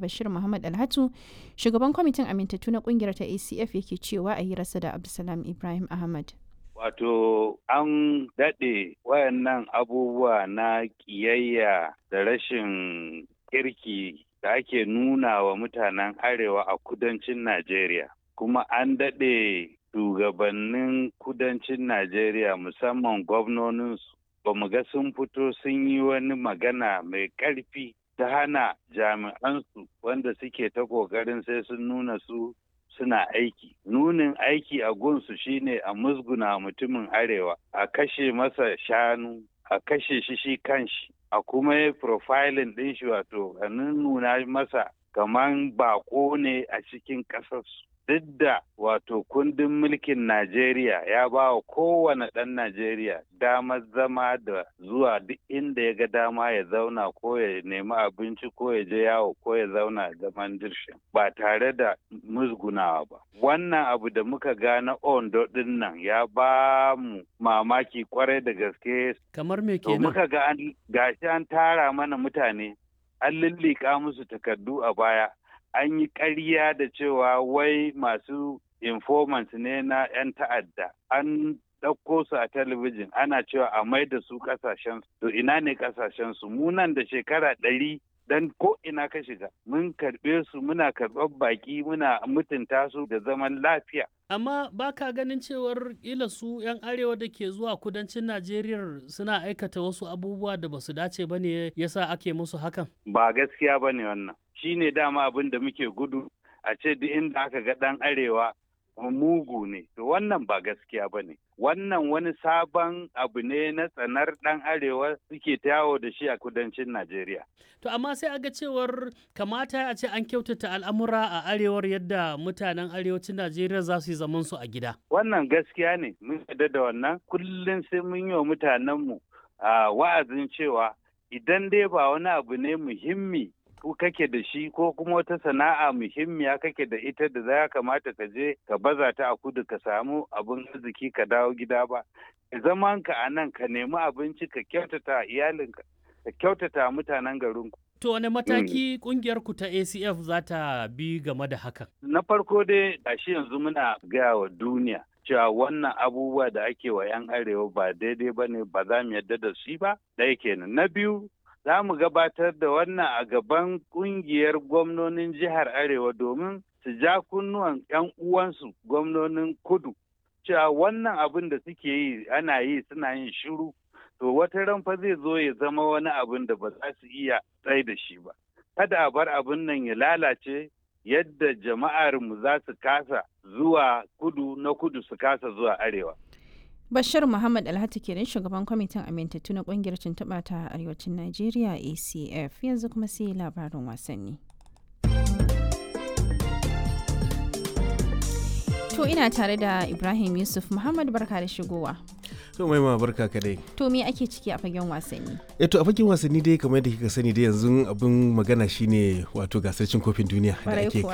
Bashir Muhammad Alhatu shugaban kwamitin amintattu na kungiyar ta ACF yake cewa a hirarsa da Abdulsalam Ibrahim Ahmad. Wato an daɗe wayannan abubuwa na ƙiyayya da rashin kirki da ake nuna wa mutanen arewa a kudancin Najeriya. Kuma an daɗe shugabannin kudancin Najeriya musamman gwamnoninsu ba mu ga sun fito sun yi wani magana mai ƙarfi ta hana jami'ansu wanda suke ta ƙoƙarin sai sun nuna su suna aiki. Nunin aiki a gunsu shine a musguna mutumin arewa, a kashe masa shanu, a kashe shi shi kanshi, a kuma yi profiling ɗin shi wato a nuna masa kaman bako ne a cikin ƙasarsu. Duk da wato kundin mulkin Najeriya ya ba wa kowane ɗan Najeriya damar zama da zuwa duk inda ya ga dama ya zauna ko ya nemi abinci ko ya je yawo ko ya zauna zaman dirshin ba tare da musgunawa ba. Wannan abu da muka ga na Ondo ɗin nan ya ba mu mamaki kwarai da gaske. Kamar me To kenan? muka ga an gashi an tara mana mutane an lullika musu takardu a baya an yi ƙarya da cewa wai masu informants ne na 'yan ta'adda an ɗauko su a talabijin ana cewa a mai da su ƙasashen to ina ne ƙasashen su mu nan da shekara ɗari dan ko ina ka shiga mun karɓe su muna karɓar baƙi muna mutunta su da zaman lafiya Amma ba ka ganin cewar ila su 'yan arewa da ke zuwa kudancin Najeriya suna aikata wasu abubuwa da ba su dace ba ne yasa ake musu hakan? ba gaskiya ba ne wannan shi ne dama abin da muke gudu a ce duk inda aka ga ɗan arewa mugu ne to wannan ba gaskiya ba ne wannan wani sabon abu ne na tsanar ɗan arewa suke ta yawo da shi a kudancin najeriya To amma sai aga cewar kamata a ce an kyautata al'amura a arewar yadda mutanen arewacin Najeriya za su yi zaman su a gida. wannan gaskiya ne mun yarda da wannan kullum sai mun yi wa mutanenmu a wa'azin cewa idan dai ba wani abu ne muhimmi ko kake da shi ko kuma wata sana'a muhimmiya kake da ita da za kamata ka je ka baza ta a kudu ka samu abin arziki ka dawo gida ba zaman ka a nan ka nemi abinci ka kyautata iyalinka ka kyautata mutanen garinku To wane mataki kungiyar ku ta ACF za ta bi game da hakan? na farko dai gashi yanzu muna gaya wa duniya cewa wannan abubuwa da ake wa 'yan arewa ba daidai ba ne ba za mu yarda da shi ba ɗaya kenan na biyu za mu gabatar da wannan a gaban ƙungiyar gwamnonin jihar arewa domin su ja kunnuwan 'yan uwansu gwamnonin kudu cewa wannan abin da suke yi ana yi suna yin shiru to wata ran fa zai zo ya zama wani abin da ba za su iya tsai da shi ba kada a bar abin nan ya lalace yadda jama'armu za su kasa zuwa kudu na kudu su kasa zuwa arewa. Bashir Muhammad Alhatu kenan shugaban kwamitin amintattu na kungiyar tuntuɓa ta arewacin Najeriya ACF yanzu kuma sai labarin wasanni. To ina tare da Ibrahim Yusuf Muhammad barka da shigowa. To mai ma barka ka dai. To me ake ciki a fagen wasanni? Eh to a fagen wasanni dai kamar yadda kika sani dai yanzu abin magana shine wato gasar cin kofin duniya da Kwarai ake kuwa.